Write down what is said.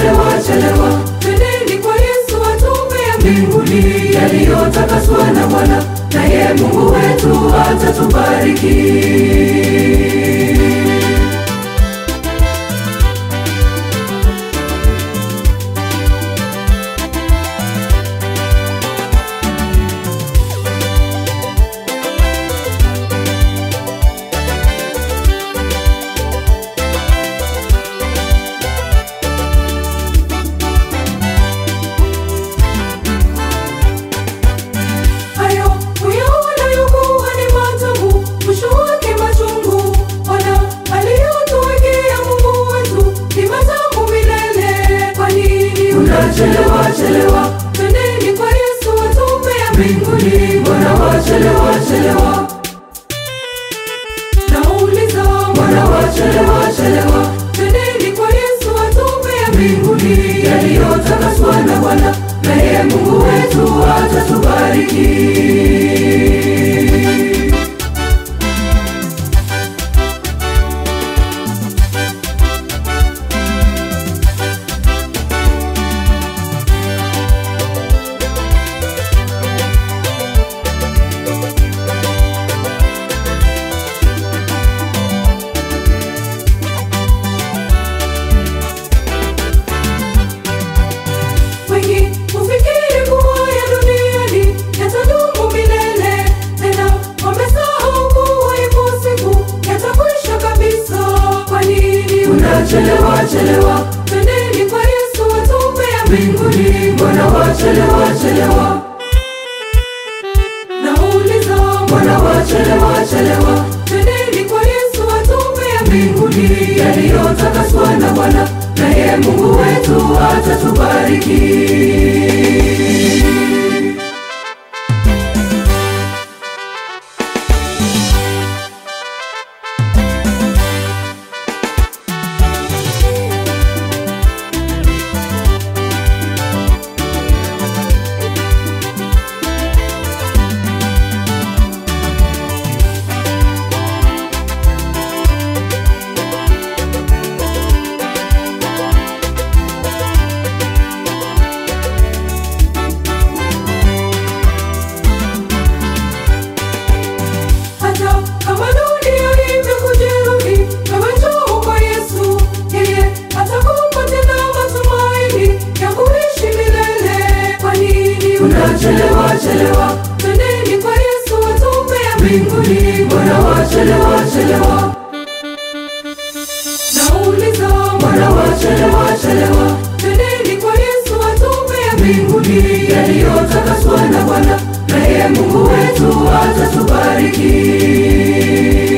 unachelewa chelewa, twendeni kwa Yesu atupe ya mbinguni yaliyotakaswa na Bwana, naye Mungu wetu atatubariki. Hayo uyaonayo kuwa ni matamu, mwisho wake machungu. Ona aliyotuwekea Mungu wetu ni matamu milele. Kwa nini unachelewa chelewa? Twendeni kwa Yesu atupe ya mbinguni. Mbona wachelewa chelewa? Nauliza, mbona wachelewa chelewa? Twendeni kwa Yesu atupe ya mbinguni yaliyotakaswa na Bwana, naye Mungu wetu atatubariki. Wengi hufikiri kuwa ya duniani yatadumu milele, tena wamesahau kuwa ipo siku yatakwisha kabisa. Kwa nini unachelewa chelewa? Twendeni kwa Yesu atupe ya mbinguni. Mbona wachelewa chelewa? Nauliza, mbona wachelewa chelewa? Twendeni kwa Yesu atupe ya mbinguni yaliyotakaswa na Bwana, naye Mungu wetu atatubariki. Hata kama dunia imekujeruhi, wewe njoo kwa Yesu. Yeye atakupa tena matumaini ya kuishi milele. Kwa nini unachelewa chelewa? Twendeni kwa Yesu atupe ya mbinguni. Mbona wachelewa chelewa? Nauliza, mbona wachelewa chelewa? Twendeni kwa Yesu atupe ya mbinguni yaliyotakaswa na Bwana, naye Mungu wetu atatubariki.